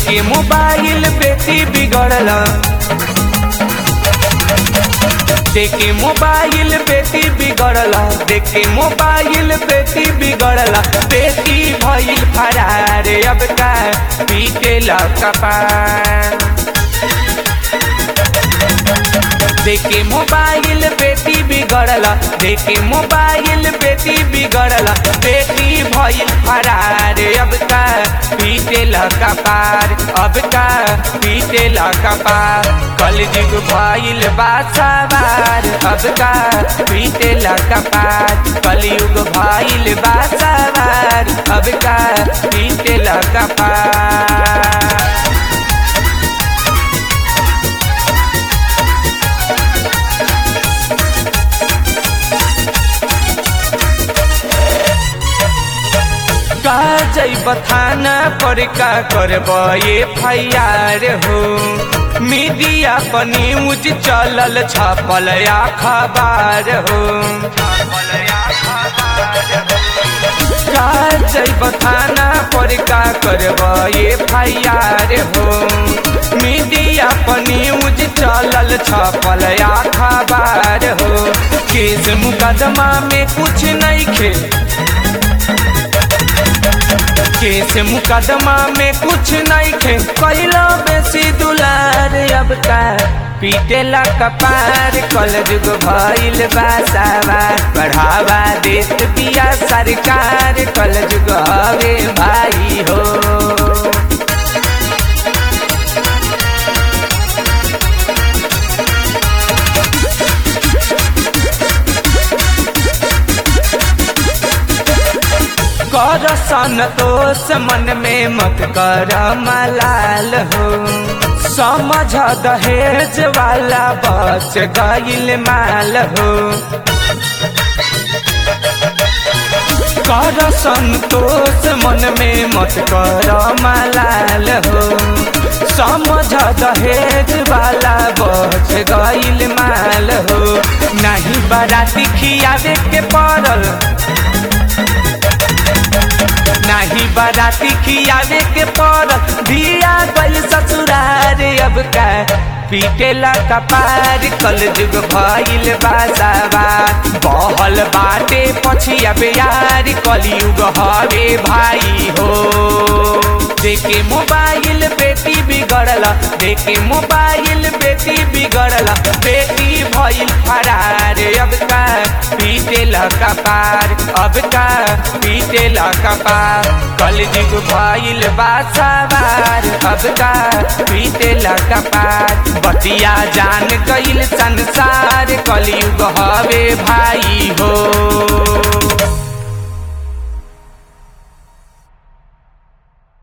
देखे मोबाइल बेटी बिगड़ल देखे मोबाइल बेटी बिगड़ल देखे मोबाइल बेटी बिगड़ल बेटी भइल फरार अब का पीटे कपार देखे मोबाइल बेटी बिगड़ल देखे मोबाइल बेटी बिगड़ल बेटी भइल फरार अब का पीटे कपार अब का पीटे कपार कल जुग भइल बासावार अब का पीटे कपार कलयुग भइल बासावार अब का पीटे कपार का जैब थाना पर का करब ये फैयार हो मीडिया पर न्यूज चलल छपल या खबर हो का जैब थाना पर का करब ये फैयार हो मीडिया पर न्यूज चलल छपल या खबर हो केस मुकदमा में कुछ नहीं खे केस मुकदमा में कुछ नहीं खे कैला बेसी दुलार अब का पीटेला कपार कल जुग भइल बासावा बढ़ावा देत बिया सरकार कल जुग हवे भाई हो कर संतोष मन में मत कर मलाल हो समझ दहेज वाला बच गईल माल हो कर संतोष मन में मत कर मलाल हो समझ दहेज वाला बच गईल माल हो नहीं बाराती खियावे के पड़ल नाही बाराती खियावे के पर दिया गल ससुरार अब का पीटेला कपार कल जुग भइल बासावा बहल बाटे पछिया बेयार कलयुग हवे भाई हो देखे मोबाइल बेटी बिगड़ल देखे मोबाइल बेटी बिगड़ल बेटी भइल फरार अब का पीटेल कपार अब का पीटेल कपार कल जुग भइल बासावार अब का पीटेल कपार बतिया जान गईल संसार कलयुग हवे भाई हो